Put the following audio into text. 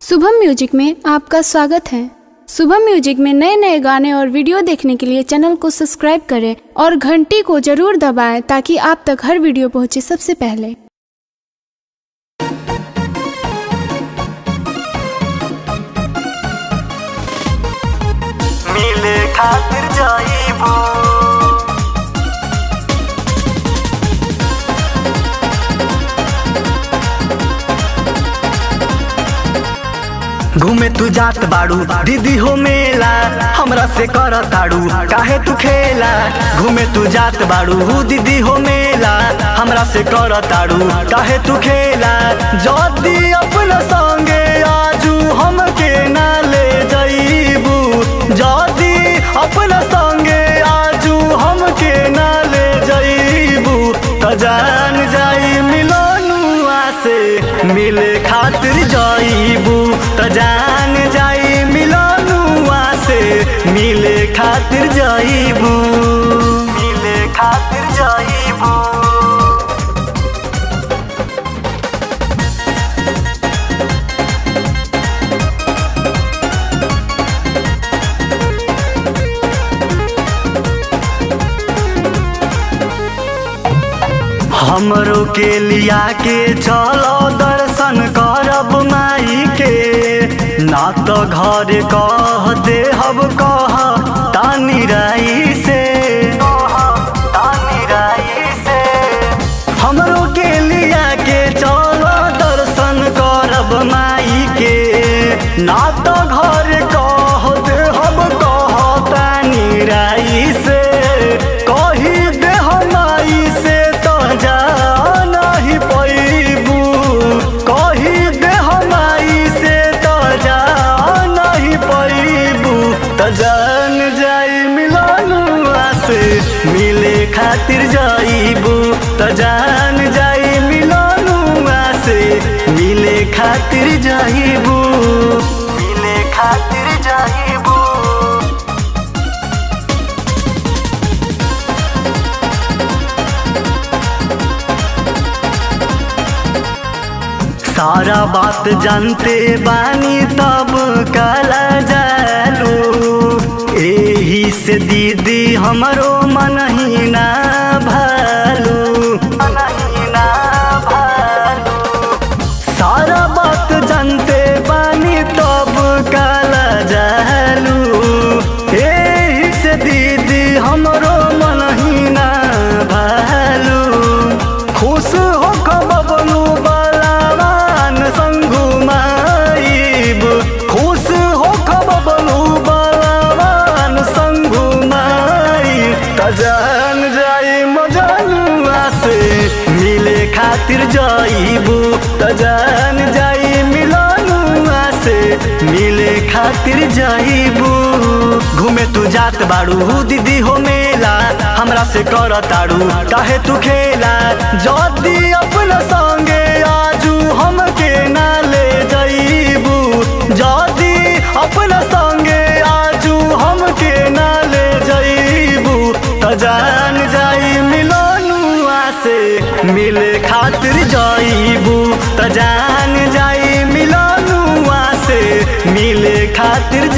Shubham music में आपका स्वागत है शुभम म्यूजिक में नए नए गाने और वीडियो देखने के लिए चैनल को सब्सक्राइब करें और घंटी को जरूर दबाएं ताकि आप तक हर वीडियो पहुंचे सबसे पहले मिले खातिर जाइबो घूमे तू जात बाड़ू दीदी हो मेला हमरा से कर ताड़ू काहे तू खेला घूमे तू जात बाड़ू दीदी हो मेला हमरा से कर ताड़ू काहे तू खेला जदी अपना संगे आजू हमके ना ले जाइबू जदी अपना संगे आजू हमके ना ले जाइबू त जान जाई मिलनुआ से मिले खातिर जाइबू त जान जाई मिलनुआ से मिले खातिर जाइबू मिले खातिर जाइबू हमरो के लिया के चलो दर्शन करब माई के ना तो घर कह देहब कह तानी राई से तानी राई से हमरो के लिया के चलो दर्शन करब माई के ना तो घर कह देहब कह तानी राई से कही देह माई से तो जा नहीं पैबू कही देह माई से तो जा नहीं पैबू त जान जाई मिलनुआ से मिले खातिर जाइबू त जान जाई मिलनुआ से मिले खातिर जाइबू मिले खातिर जाइबू सारा बात जानते बानी तब काला जालू एही से दीदी हमरो मन ही ना भालू मन ही ना भालू सारा बात जानते बानी तब काला जालू एही से दीदी हमरो मन ही ना भालू खुश हो बबलू बलावान संगू माइब खुश हो बबलू बलावान संगू माइब त जान जाई मजनुआ से मिले खातिर जाइबू त जान जाई मिलनुआ से मिले खातिर जाइबू घूमे तू जात बाड़ू दीदी हो मेला हमरा से कर ताड़ू काहे तू खेला जदी अपना संगे आजू हमके ना ले जाइबू जदी अपना संगे आजू हमके ना ले जाइबू त जान जाई मिलनुआ से मिले खातिर जाइबू त जान जाई मिलनुआ से मिले खातिर